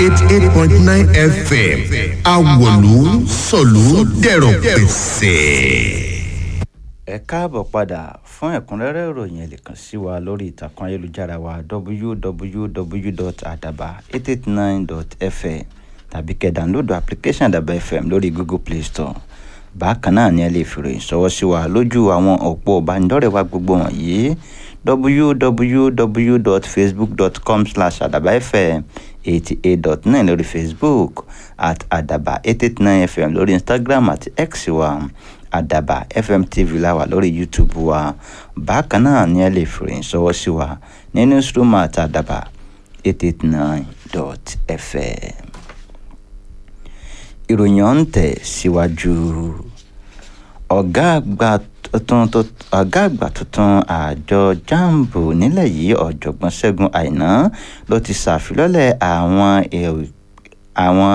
eighty eight point nine fm awolu sọ̀lú dẹ̀rọ̀ pẹ̀sẹ̀. ẹ káàbọ̀ padà fún ẹ̀kúnrẹ́rẹ́ ìròyìn ẹ lè kàn sí wa lórí ìtàkùn ayélujára wa www.adaba889.fm tàbí kẹ́ dánlódù application àdàbà fm lórí google play store bákan náà ni ẹ lè fi ròyìn ṣọwọ́ sí wa lójú àwọn òpó ìbánidọ́rẹ̀ẹ́ wa gbogbo wọ̀nyí www.facebook.com slash àdàbà fm eighty eight dot nine lórí facebook at àdàbà eight eight nine fm lórí instagram àti x wa àdàbà fm tv la wà lórí youtube wa bákan náà ni ẹ lè fi ròyìn ṣọwọ́ sí wa ní newsroom at àdàbà eight eight nine dot fm ìròyìn ọ̀hún tẹ̀ síwájú ọ̀gá àgbà tuntun ọ̀gá àgbà tuntun àjọ jambu nílẹ̀ yìí ọ̀jọ̀gbọ́n ṣẹ́gun àìná ló ti ṣàfilọ́lẹ̀ àwọn àwọn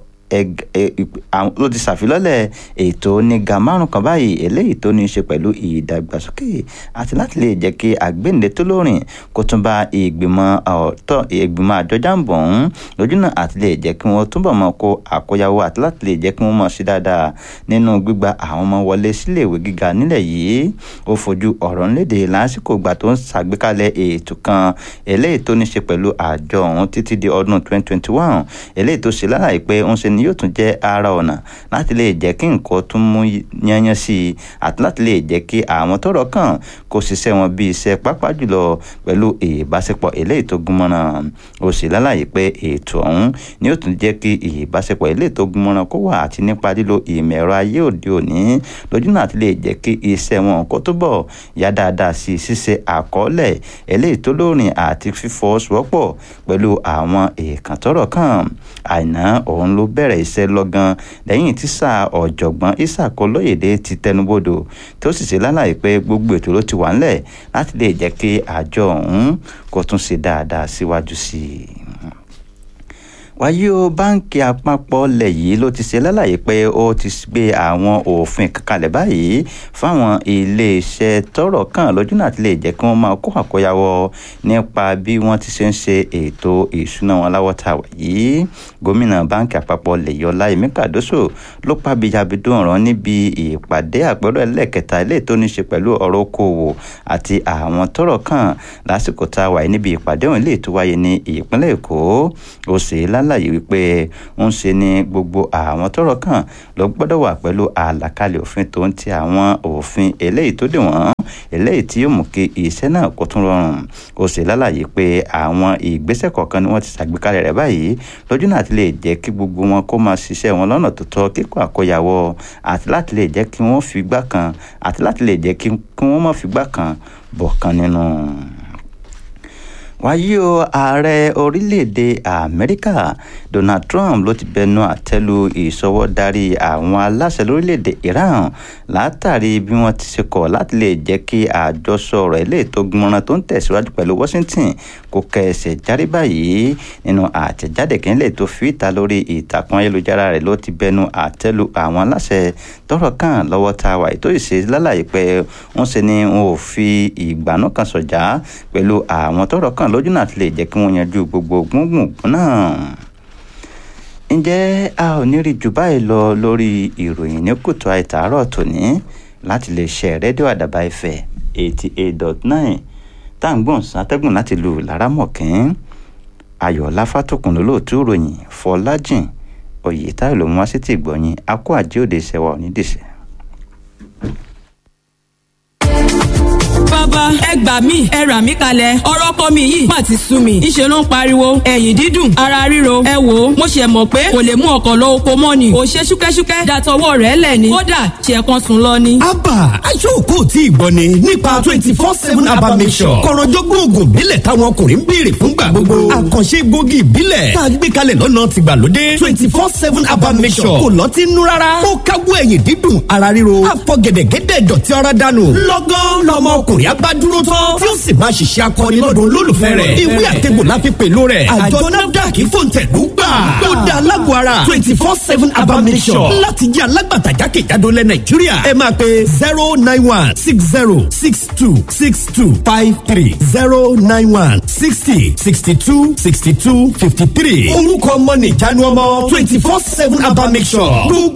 ló ti ṣàfilọ́lẹ̀ ètò oníga márùn kan báyìí eléyìí tó ní í ṣe pẹ̀lú ìdàgbàsókè àti láti lè jẹ́ kí àgbéǹde tó lórin kó tún bá ìgbìmọ̀ ọ̀tọ̀ ìgbìmọ̀ àjọ jambo ọ̀hún lójúnà àti lè jẹ́ kí wọ́n túbọ̀ mọ́ kó àkóyawó àti láti lè jẹ́ kí wọ́n mọ̀ sí dáadáa nínú gbígba àwọn ọmọ wọlé síléèwé gíga nílẹ̀ yìí ó fojú ọ̀rọ̀ ńlédè lásìkò ìgbà tó ń ṣàgbékalẹ̀ ètò kan eléyìí tó ní í ṣe pẹ̀lú àjọ ọ̀hún títí di ọdún 2021 eléyìí tó ṣe lálàyé pé ń ṣe ni yóò tún jẹ́ ara ọ̀nà láti lè jẹ́ kí nǹkan tún mú yányán sí i àti láti lè jẹ́ kí àwọn tọ́rọ̀ kàn kó ṣiṣẹ́ wọn bí iṣẹ́ pápá jùlọ pẹ̀lú ìbáṣepọ̀ eléyìí tó gúnmọ́ra ó sì lálàyé pé ètò ọ̀hún ni yóò tún jẹ́ kí ìbáṣepọ̀ eléyìí tó gúnmọ́ra kó wà àti nípa lílo ìmọ̀ ẹ̀rọ ayé òde òní lójú náà ti lè jẹ́ kí iṣẹ́ wọn kó túbọ̀ yá dáadáa sí i ṣíṣe àkọọ́lẹ̀ eléyìí tó lóòrìn àti fífọwọ́sowọ́pọ̀ pẹ̀lú àwọn èèkàn tọ́rọ̀ kàn àìná òun ló bẹ̀rẹ̀ iṣẹ́ lọ́gán lẹ́yìn tí sáà ọ̀jọ̀gbọ́n isaac olóyèdè ti tẹnubodò tó sì ṣe lálàyé pé gbogbo ètò ló ti wà ńlẹ̀ láti lè jẹ́ kí àjọ ọ̀hún kó tún ṣe dáadáa síwájú sí i wáyé o báǹkì àpapọ̀ lẹ̀ yìí ló ti ṣe lálàyé pé ó ti gbé àwọn òfin kankanlẹ̀ báyìí fáwọn iléeṣẹ́ tọ́rọ̀ kàn lójú náà ti lè jẹ́ kí wọ́n máa kó àkóyawọ́ nípa bí wọ́n ti ṣe ń ṣe ètò ìṣúná wọn láwọ́ ta wà yìí gómìnà báǹkì àpapọ̀ lẹ̀ yọ láìmí kàdóso ló pa bíjàbídó ọ̀ràn níbi ìpàdé àpérò ẹlẹ́kẹta ilé tó ní ṣe pẹ̀lú ọ̀rọ̀ okòwò àti àwọn tọ́rọ̀ kàn lásìkò tá a wà níbi ìpàdé òun ilé tó wáyé ní ìpínlẹ̀ èkó ó sì lá lálàyé wípé ń ṣe ni gbogbo àwọn tọ́rọ̀ kàn ló gbọ́dọ̀ wà pẹ̀lú àlàkalẹ̀ òfin tó ń ti àwọn òfin eléyìí tó dì wọ́n eléyìí tí yóò mú kí iṣẹ́ náà kó tún rọrùn ó sì lálàyé pé àwọn ìgbésẹ̀ kọ̀ọ̀kan ni wọ́n ti ṣàgbékalẹ̀ rẹ̀ báyìí lójú náà ti lè jẹ́ kí gbogbo wọn kó máa ṣiṣẹ́ wọn lọ́nà tó tọ́ kíkọ́ àkóyawọ́ àti láti lè jẹ́ kí wọ́n fi gbá kan àti láti lè jẹ́ kí wọ́n má fi gbá kan bọ̀ kan nínú wáyé o ààrẹ orílẹ̀-èdè amẹ́ríkà donald trump ló ti bẹnu àtẹ́lu ìṣọwọ́darí àwọn aláṣẹ lórílẹ̀-èdè iran látàrí bí wọ́n ti ṣe kọ̀ láti lè jẹ́ kí àjọsọ ọ̀rọ̀ ilé tó gbọ́nràn tó ń tẹ̀síwájú pẹ̀lú washington kó kẹsẹ̀ járí báyìí nínú àtẹ̀jáde kínlẹ̀ tó fi ìta lórí ìtàkùn ayélujára rẹ̀ ló ti bẹnu àtẹ́lu àwọn aláṣẹ tọrọ kàn lọ́wọ́ tá a wà ètò ìṣe lálàyé pé wọ́n ṣe ni wọn ò fi ìgbàanú kan sọ̀jà pẹ̀lú àwọn tọrọ kàn lójú náà ti lè jẹ́ kí wọ́n yanjú gbogbo gbùngbùn náà ǹjẹ́ a ò ní rí jù báyìí lọ lórí ìròyìn ní kùtù àìtàárọ̀ tòní láti lè ṣe rédíò àdàbà ìfẹ́ eighty eight dot nine tá à ń gbọ̀n sátẹ́gùn láti lu lárámọ̀kín ayọ̀ láfàtòkùn lólóòtú ìròyìn fọlájìn oyè táyọ̀ ló mú wá sí ti gbọ̀nyìn akó àjíòde ìṣẹ̀wà onídìṣẹ́. bàbá ẹ gbà mí ẹ rà mí kalẹ̀ ọ̀rọ̀ kọ́ mi yìí má ti sú mi ńṣe ló ń pariwo ẹ̀yìn dídùn ara ríro ẹ wò ó mo ṣe mọ̀ pé kò lè mú ọkọ̀ lọ oko mọ́ ni kò ṣe ṣúkẹ́ṣúkẹ́ dàtọwọ́ rẹ̀ lẹ̀ ni kódà ṣe kan sùn lọ ni. abba aṣọ́kò tí ìgbọ́ ni nípa twenty four seven abba mission kọ̀rọ̀jọ́gbọ́n oògùn ìbílẹ̀ táwọn ọkùnrin ń béèrè fúngbà gbogbo àkànṣe gbòógì ìbílẹ̀ tá a gbé kalẹ̀ lọ́nà tìgbàlódé twenty four seven abba mission kò lọ́ọ́ ti nú rárá ó káwọ́ ẹ̀yìn dídùn ara ríro àfọ̀gẹ̀dẹ̀gẹ̀dẹ̀ dọ̀tí ara dànù lọ́gán lọ́mọ ọkùnrin bá dúró tán tí ó sì máa ṣiṣẹ́ akọni lọ́dọ̀ olólùfẹ́ rẹ̀ ìwé àtẹ̀gbò la fi pẹ̀lú rẹ̀ àjọ nafdac fòǹtẹ̀lú gbà ó da alágọ̀ ara twenty four seven abamisọ̀ láti jẹ́ alágbàtà jákèjádò lẹ̀ nàìjíríà ẹ máa pe zero nine one six zero six two six two five three zero nine one sixty sixty two sixty two fifty three orúkọ ọmọ nìjánu ọmọ twenty four seven abamisọ̀ gbogbo